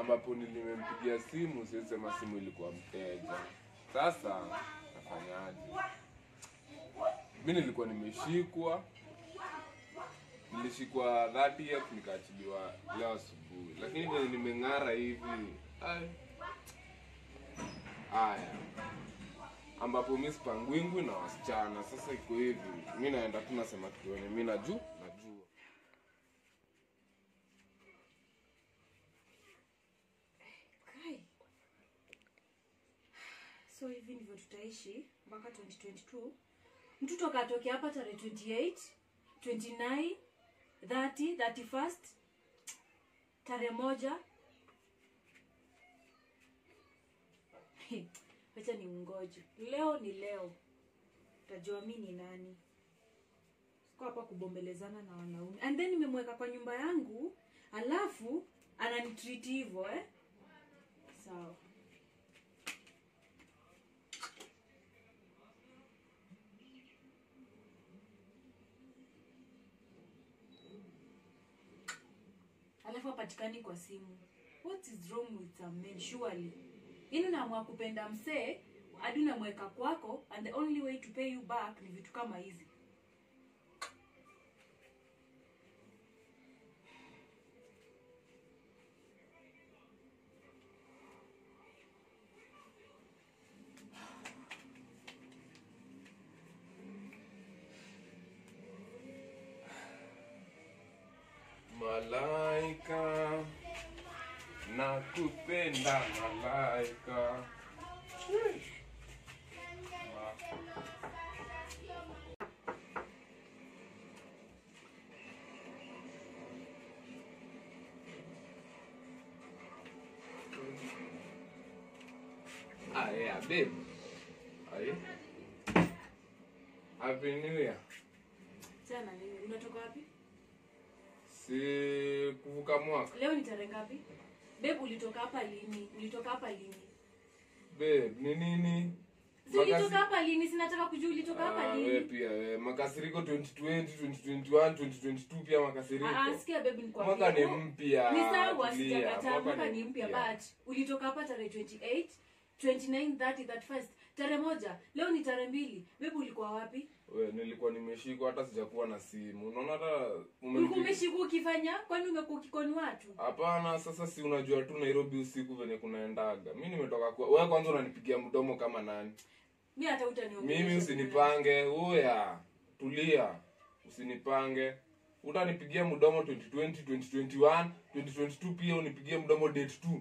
ambapo nilimempigia simu, siwezi sema simu ilikuwa mteja. Sasa nafanyaje? Mi nilikuwa nimeshikwa, nilishikwa 30th nikaachiliwa leo asubuhi, lakini venye nimeng'ara hivi ai, haya ambapo mi sipangwingwi na wasichana. Sasa iko hivi, mi naenda tu nasema kitu wenye mi najua najua Kai. So hivi ndivyo tutaishi mpaka 2022. Mtoto akatokea hapa tarehe 28, 29, 30, 31st tarehe moja. Wacha ni mngoje. Leo ni leo. Utajua mi ni nani. Siko hapa kubombelezana na wanaume. And then nimemweka kwa nyumba yangu, alafu ananitreat hivyo eh? Sawa. Alafu hapatikani kwa simu. What is wrong with some men surely? Yaani unaamua kupenda msee hadi unamweka kwako and the only way to pay you back ni vitu kama hizi. Malaika, nakupenda malaika. Ah, yeah, babe. Aye. Happy New Year. Tena nini? Unatoka wapi? Si kuvuka mwaka. Leo ni tarehe ngapi? Babe ulitoka hapa lini? Ulitoka hapa lini? Babe, ni nini? Si ulitoka Makasi- hapa lini? Sinataka kujua ulitoka hapa Ah, we lini. pia we. Makasiriko 2020, 2021, 2022 pia makasiriko. Ah, ah, sikia babe nikwambie. Mwaka ni Oh, mpya. Ni sawa tulia. sijakataa mwaka ni mpya but ulitoka hapa tarehe 28, 29, 30, 31st. Tarehe moja. Leo ni tarehe mbili. Babe ulikuwa wapi? We, nilikuwa nimeshikwa hata sijakuwa na simu. Unaona hata Ulikuwa umenipiga. umeshikwa ukifanya? Kwani umekuwa ukikoni watu? Hapana, sasa si unajua tu Nairobi usiku venye kunaendaga. Mimi nimetoka kwa wewe kwanza unanipigia mdomo kama nani? Mi hata utaniongelesha. Mimi usinipange, uya. Tulia. Usinipange. Utanipigia mdomo 2020, 2021, 2022 pia unipigie mdomo date 2.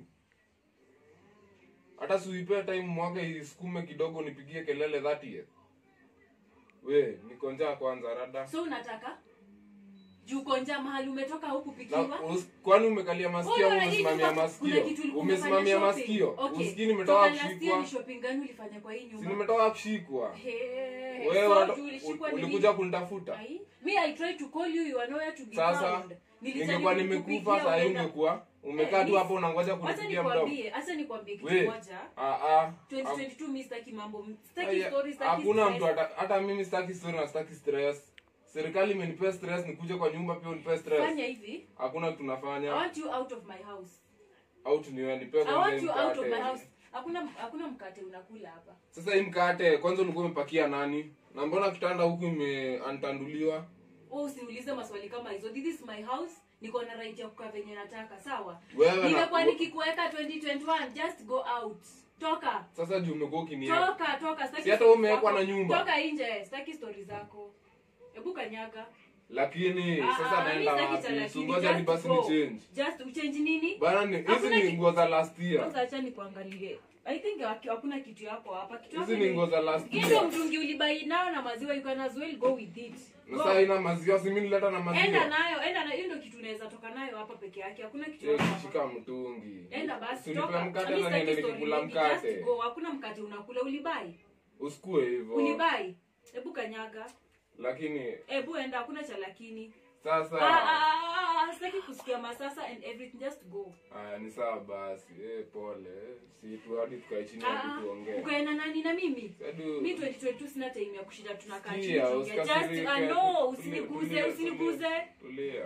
Hata siuipea time mwaka isukume kidogo nipigie kelele 30th. We, niko njaa kwanza rada. So unataka? Juu uko njaa mahali umetoka huku Na, pikiwa? us, kwani umekalia masikio Wewe au una- hii umesimamia kuna- masikio? kuna kitu ulikuwa Umesimamia umefanya shopping. masikio? Okay. Usikii nimetoka Toka last year kushikwa. ni shopping gani ulifanya kwa hii Si nyumba? nimetoka kushikwa. Hey, Wewe so unata- juu ulishikwa ul- ni ulikuja nini? kunitafuta. Ai, me I tried to call you, you are nowhere to be Sasa found. Nilijaribu ningekuwa kukupigia, nimekufa saa hii unaenda- ungekuwa umekaa tu Eh, hapo unangoja Wacha kunipigia mdomo. nikwambie, acha nikwambie kitu We, moja. ah ah. 2022 mi sitaki mambo, sitaki Aya, stories, sitaki Hakuna stress. mtu hata hata mimi sitaki story na sitaki stress. Serikali imenipea stress nikuje kwa nyumba pia unipea stress. Fanya hivi. Hakuna kitu I tunafanya. want you out of my house. Out niwe nipea I kwanza want hii you out of my mkate. house. Hakuna hakuna mkate unakula hapa. Sasa hii mkate kwanza ulikuwa umepakia nani? Na mbona kitanda huku imeantanduliwa? Wewe usiniulize maswali kama hizo. This is my house. Niko na right ya kukaa venye nataka, sawa? Wewe na- Nimekuwa nikikuweka 2021, just go out. Toka. Sasa juu umekuwa ukinieka. Toka, toka. Sitaki Si hata stories umewekwa zako. na nyumba. Toka nje. Sitaki stories zako. Hebu kanyaga. Lakini Ah, sasa ah, naenda mi sitaki cha wapi? lakini, Sungoja ni just basi go. ni change. Just uchange nini? Bana ni hizi Hakuna ni ki- nguo za last year. Kwanza acha nikuangalie. I think haki- hakuna kitu yako hapa. Kitu Hizi yako ni nguo za last Hii ndio year. mtungi ulibai nao na maziwa you can as well go with it. Na Go. sasa ina maziwa si mimi nileta na Enda maziwa. nayo, enda nayo. Hiyo ndio kitu unaweza toka nayo hapa peke yake. Hakuna kitu Sio yako hapa. kushika mtungi. Enda basi Usinipe toka. mkate Mimi na sitaki niende story nikikula mingi. mkate. Just go. Hakuna mkate unakula ulibai. Usikue hivyo. Ulibai. Hebu kanyaga. Lakini Hebu enda hakuna cha lakini. sasa Ah, ah, ah, ah, sitaki kusikia masasa and everything just go. Aya, ni sawa basi. Eh, pole. Si tu hadi tukae chini Ah, hadi tuongee. ukae na nani na mimi? Hadi- Mi 2022 sina time ya kushinda tunakaa chini Sikia, tuongea. Just usikasirike. ah, no, Tulia, usiniguze, tulia, usiniguze. Tulia.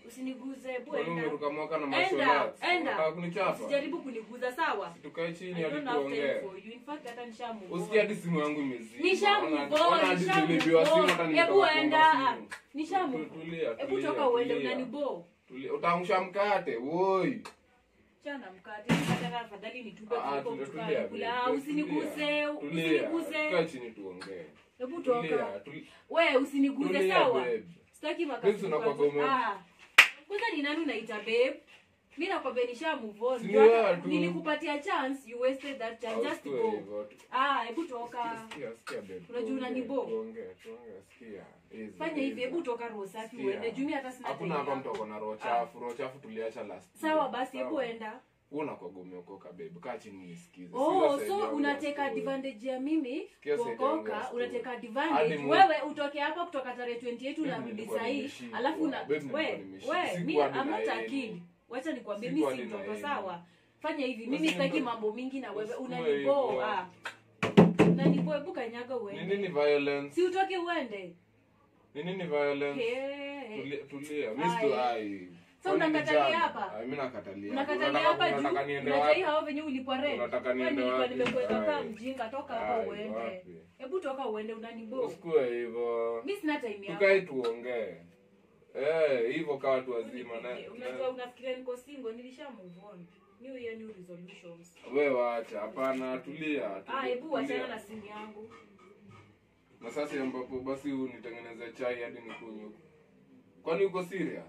usiniguze hebu Kwani enda umeruka mwaka na enda masholat enda unataka kunichapa usijaribu kuniguza sawa tukae I chini don't hadi have time tuongee for you. In fact, hata nishamove usikia on. hadi simu yangu imezima Nishamove Ona- on, ona hadi nishamove nilipiwa simu on. hata Hebu nimetoka enda, kuomba ah, simu. nishamove. Tu- tulia, hebu tulia, toka uende tulia. unanibo Tulia. utaangusha mkate woi chana mkate mkate afadhali nitupe Ah, kuliko tulia, kutuka tulia, kula babe, Ah, tulia. usiniguze Tulia. usiniguze Kaa chini tuongee hebu Tulia, toka tulia. we usiniguze Tulia, sawa babe. sitaki Hizi unakuwa gome. makasi kwanza ni nani unaita babe mi nakwambia nisha move on Si Ndio ni hata wewe tu. nilikupatia chance you wasted that chance just Usikue go hivyo tu. ah hebu toka Sikia, sikia, babe, Unajua tuongee, unanibo? tuongee, tuongee, sikia. Easy, fanya hivi easy. hebu toka roho safi Sikia. uende jumi hata sina hakuna time hapa yako. mtu ako na roho chafu roho chafu tuliacha last sawa year. basi hebu Sawa. enda Wewe unakuwa umeokoka babe kaa chini nisikize oh Sikiza side so yangu unateka ya story. advantage ya mimi Sikia side yangu ya kuokoka story. unateka Hadi advantage mu- wewe utoke hapa kutoka tarehe 28 Babe, unarudi nilikuwa sahii nimeshikwa. alafu na Babe, nilikuwa we nimeshikwa. we mi Sikuwa nina amata yeye. akili wacha nikwambie mi Sikuwa si nina mtoto yeye. sawa fanya hivi mimi Usiende- sitaki mambo mingi na wewe Usikue unanibo hivyo. ah unanibo hebu kanyaga ni uende nini violence si utoke uende ni nini violence Hey. tulia tulia Ai. mimi sto ai So Kwani unakatalia vijana? hapa? Ai, mimi nakatalia unakatalia Unataka- hapa juu unataka niende unajai wapi hao venye ulipwa rent Unataka Wewe niende nilikuwa wapi? nimekuweka kaa Ai. mjinga toka hapa Ai, uende wapi? hebu toka uende unanibo usikue hivyo mi sina time yako tukae tuongee eh hivyo kaa watu wazima na unajua unafikiria niko single nilisha move on new year new resolutions wewe wacha hapana tulia ah tulia, hebu wachana tulia. na simu yangu na sasa ambapo basi unitengeneze chai hadi nikunywe kwani uko serious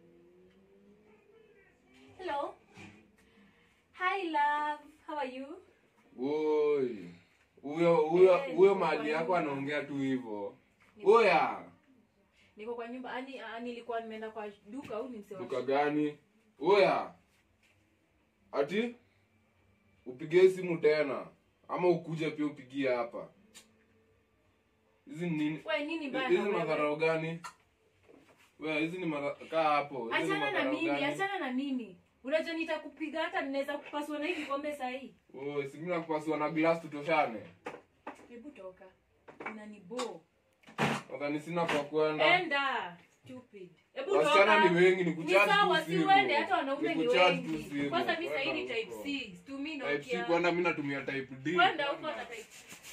hello hi love how are you Woi. Huyo huyo Eh, huyo niko mahali kwa yako nyumba. anaongea tu hivyo. Oya, niko kwa nyumba ani ah, nilikuwa nimeenda kwa duka au nimsewa duka gani? Oya. Ati upige simu tena ama ukuje pia upigie hapa. Hizi ni nini? wewe nini Hizi bana ni wewe? madharau gani? Wewe hizi ni madharau kaa hapo. Hizi ni achana na madharau mimi gani? achana na mimi unajua nitakupiga hata ninaweza kupasua na hii kikombe sahii Oi, si mimi nakupasua na glass tutoshane. hebu toka unanibo Nadhani sina kwa kwenda. enda stupid hebu Wasichana toka ni wengi ni ni kuchat sawa tu si simu. uende hata wanaume ni kuchat tu wengi simu. kwanza mi sahii ni Kwenda type huko. c tumi Type C nokia kwenda mimi natumia type D. kwenda huko na type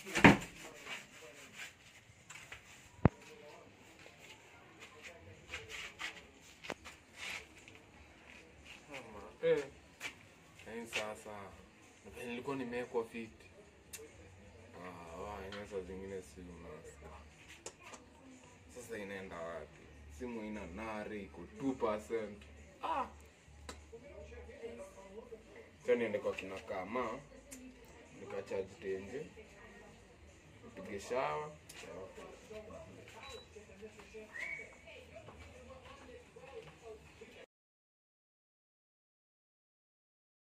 Eh. Yaani sasa na nilikuwa nimewekwa fiti. Ah, wa inaweza zingine si unasa. Sasa inaenda wapi? Simu ina nari iko 2%. Ah. Sasa niende kwa kina kama nikacharge tenje. Nipige shawa.